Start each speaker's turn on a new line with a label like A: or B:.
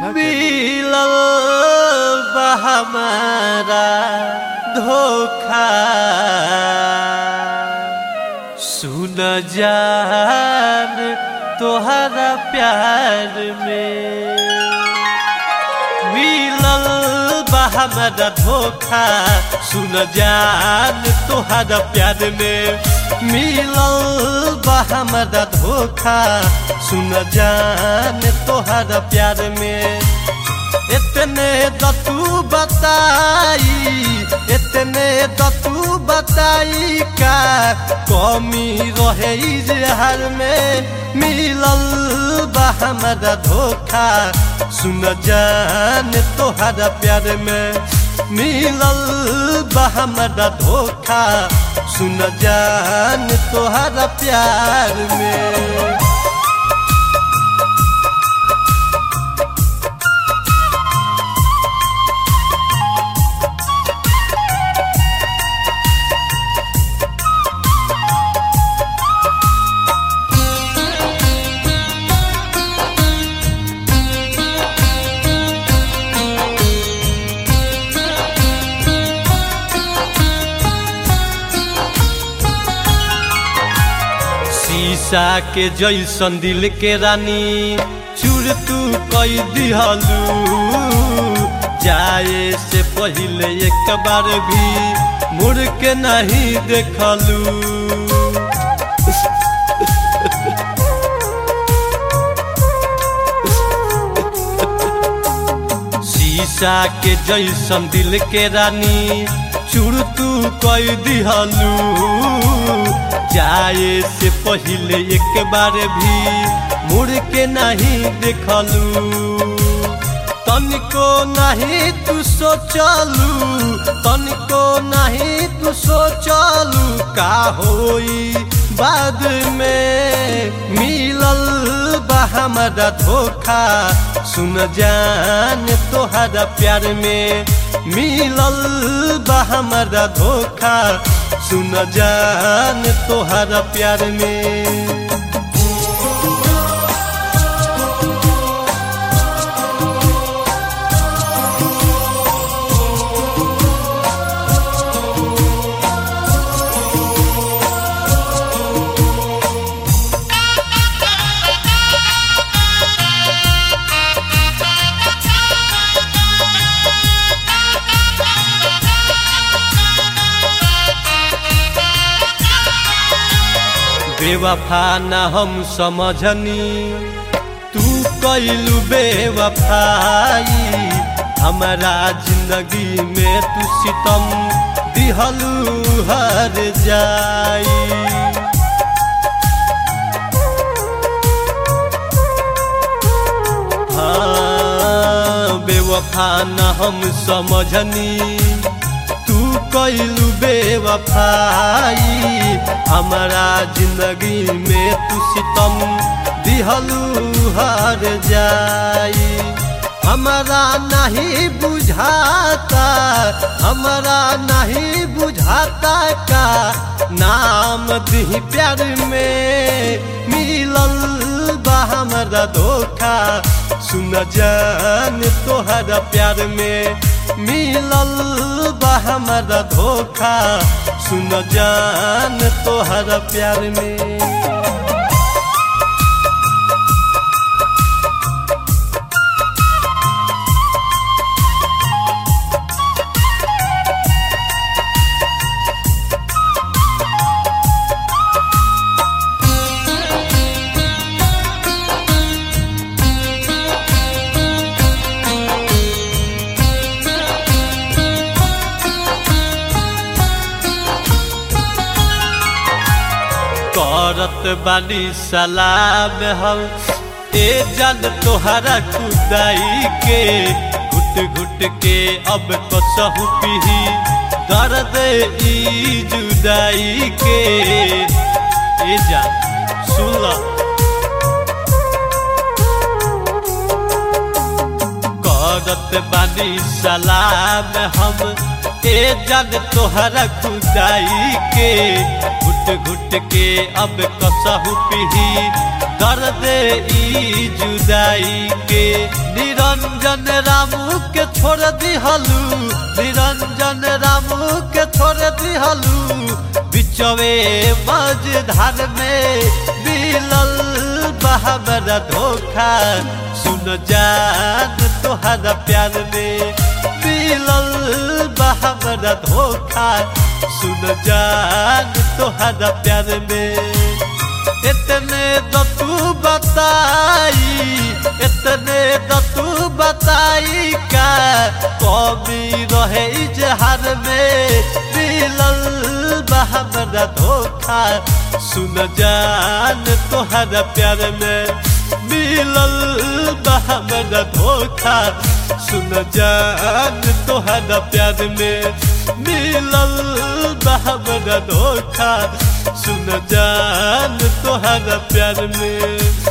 A: मिलल बा हमारा धोखा सुन जान तोहरा प्यार में मिलल बा हमारा धोखा सुन जान तोहरा प्यार में मिलल बा हमारा धोखा सुन जान तोहरा प्यार में इतने दतू बताई इतने दतू बताई का कमी रहे इजहार में मिलल बा हमारा धोखा सुन जान तोहरा प्यार में मिलल बा हमारा धोखा सुन जान तोहरा प्यार में शीशा के जैसन दिल के रानी चूर तू कई दिहलू जाए से पहले एक बार भी मुड़ के नहीं देखलू शीशा के जैसन दिल के रानी चूर तू कई दिहलू जाए से पहले एक बार भी मुड़ के नहीं देखलू तनिको नहीं तू सोचलू तनिको नहीं तू सोचलू का होई बाद में मिलल बा हमारा धोखा सुन जान तोहरा प्यार में मिलल बा हमारा धोखा सुन जान तोहरा प्यार में बेवफा न हम समझनी तू कैलू बेवफाई हमारा जिंदगी में तू सितम दिहलू हर जाई हाँ बेवफा न हम समझनी तू कैलू बेवफाई हमारा जिंदगी में तू सितम दिहलू हर जाई हमारा नहीं बुझाता हमारा नहीं बुझाता का नाम दी प्यार में मिलल बा हमारा धोखा सुन जान तोहरा प्यार में मिलल बा हमारा धोखा सुन जान तोहरा प्यार में करत बानी सलाम हम ए जन तोहरा खुदाई के घुट घुट के अब कसहु पीही दर्द ई जुदाई के ए जा सुन ला करत बानी सलाम हम ए जग तोहरा खुदाई के घुट घुट के अब कसहु पीही दर्द ई जुदाई के निरंजन निरंजन रामू के छोड़ दिहलू निरंजन रामू के छोड़ दिहलू बिचवे मझधार में मिलल बहमरा धोखा सुन जान तोहरा प्यार में मिलल बहमरा धोखा सुन जान तोहरा प्यार में इतने तो तू बताई इतने तो तू बताई का कमी रहे इजहार में मिलल बहमरा धोखा सुन जान तोहरा प्यार में मिलल बहमरा धोखा सुन जान तोहरा प्यार में मिलल बहमरा धोखा सुन जान तोहरा प्यार में